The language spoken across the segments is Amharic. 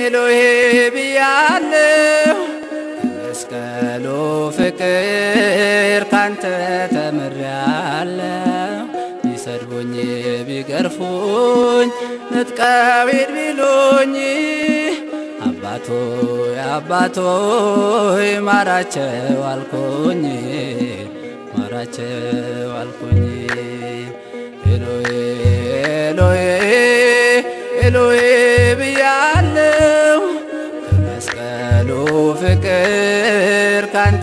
ኤሎሄ ብያለሁ ከመስቀሉ ፍቅር ካንተ ተምሬያለሁ ቢሰድቡኝ ቢገርፉኝ ንጥቀው ሂድ ቢሉኝ አባቶ አባቶ ማራቸው አልኩኝ ማራቸው አልኩኝ ኤሎሄ ኤሎሄ ኤሎሄ ብያለሁ ከመስቀሉ ፍቅር ካንተ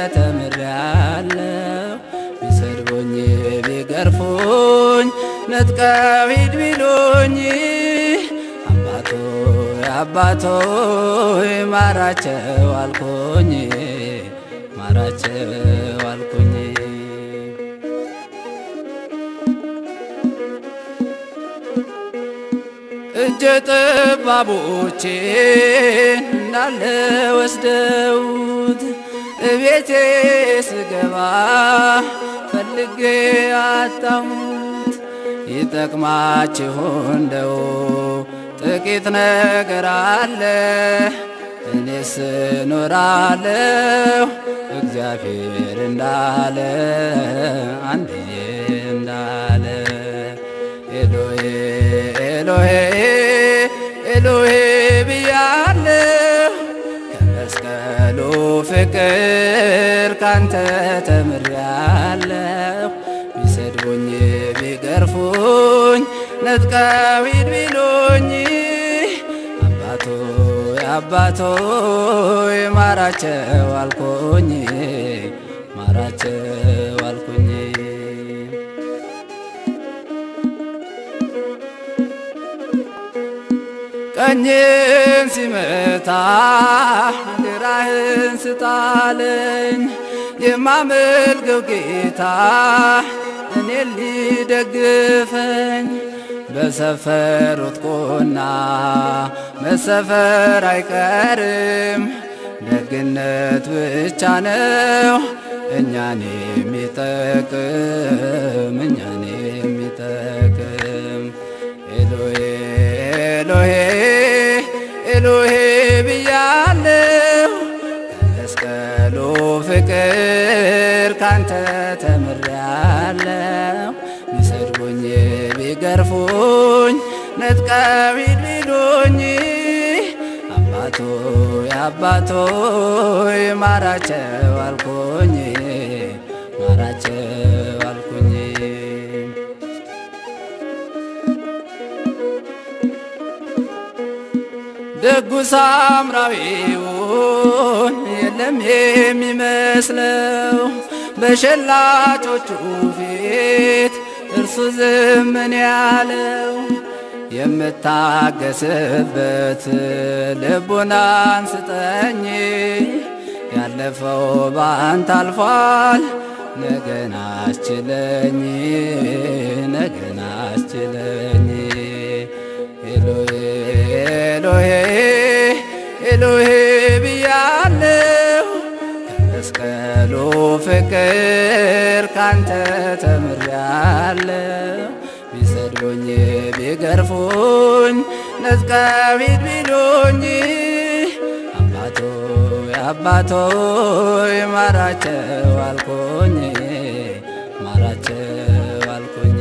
ተምሬያለሁ ቢሰድቡኝ ቢገርፉኝ ነጥቀው ሂድ ቢሉኝ አባቶ አባቶ ማራቸው አልኩኝ ማራቸው አልኩኝ እጀ ጠባቦቼን እንዳለ ወስደውት እቤቴ ስገባ ፈልጌ አጣሁት። ይጠቅማችሁ እንደው ጥቂት ነገር አለ እኔስ እኖራለሁ እግዚአብሔር እንዳለ አንድዬ እንዳለ ኤሎሄ ኤሎሄ ኤሎሄ ብያለሁ ከመስቀሉ ፍቅር ካንተ ተምሬያለሁ ቢሰድቡኝ ቢገርፉኝ ነጥቀው ሂድ ቢሉኝ አባቶ አባቶ ማራቸው አልኩኝ ማራቸው አልኩኝ ቀኝን ሲመታ ግራህን ስጣለኝ የማመልከው ጌታ እኔ ሊደግፈኝ በሰፈሩት ቁና መሰፈር አይቀርም ደግነት ብቻ ነው እኛን የሚጠቅም እኛን የሚጠቅም ኤሎሄ ኤሎሄ ኤሎሄ ብያለሁ ከመስቀሉ ፍቅር ካንተ ተምሬያለሁ ቢሰድቡኝ ቢገርፉኝ ነጥቀው ሂድ ቢሉኝ አባቶ አባቶ ማራቸው አልኩኝ ማራቸው አልኩኝ ደጉ ሳምራዊውን የለም የሚመስለው በሸላቾቹ ፊት እርሱ ዝምን ያለው የምታገስበት ልቡናን ስጠኝ ያለፈው ባንተ አልፏል ነገን አስችለኝ ነገን አስችለኝ ኤሎሄ ኤሎሄ ኤሎሄ ብያለሁ ከመስቀሉ ፍቅር ካንተ ተምሬያለሁ ቢሰድቡኝ ቢገርፉኝ ነጥቀው ሂድ ቢሉኝ አባቶ አባቶ ማራቸው አልኩኝ ማራቸው አልኩኝ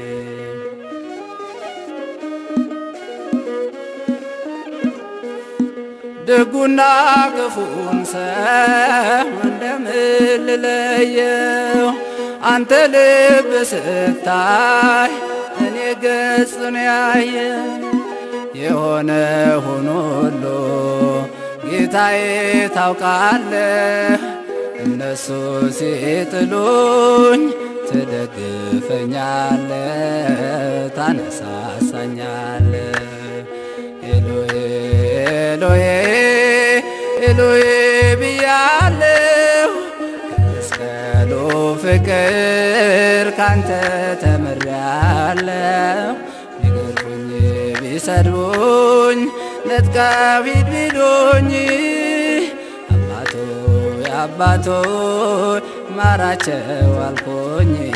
ደጉና ክፉን ሰው እንደምን ልለየው? አንተ ልብ ስታይ እኔ ገጽን ያየው የሆነ ሆኖ ሁሉ ጌታዬ ታውቃለህ። እነሱ ሲጥሉኝ ትደግፈኛለህ፣ ታነሳሳኛለህ። ኤሎሄ ኤሎሄ ኤሎሄ ብያለሁ ከመስቀሉ ፍቅር ካንተ ተምሬያለሁ። ቢገርፉኝ ቢሰድቡኝ ነጥቀው ሂድ ቢሉኝ አባቶ አባቶ ማራቸው አልኩኝ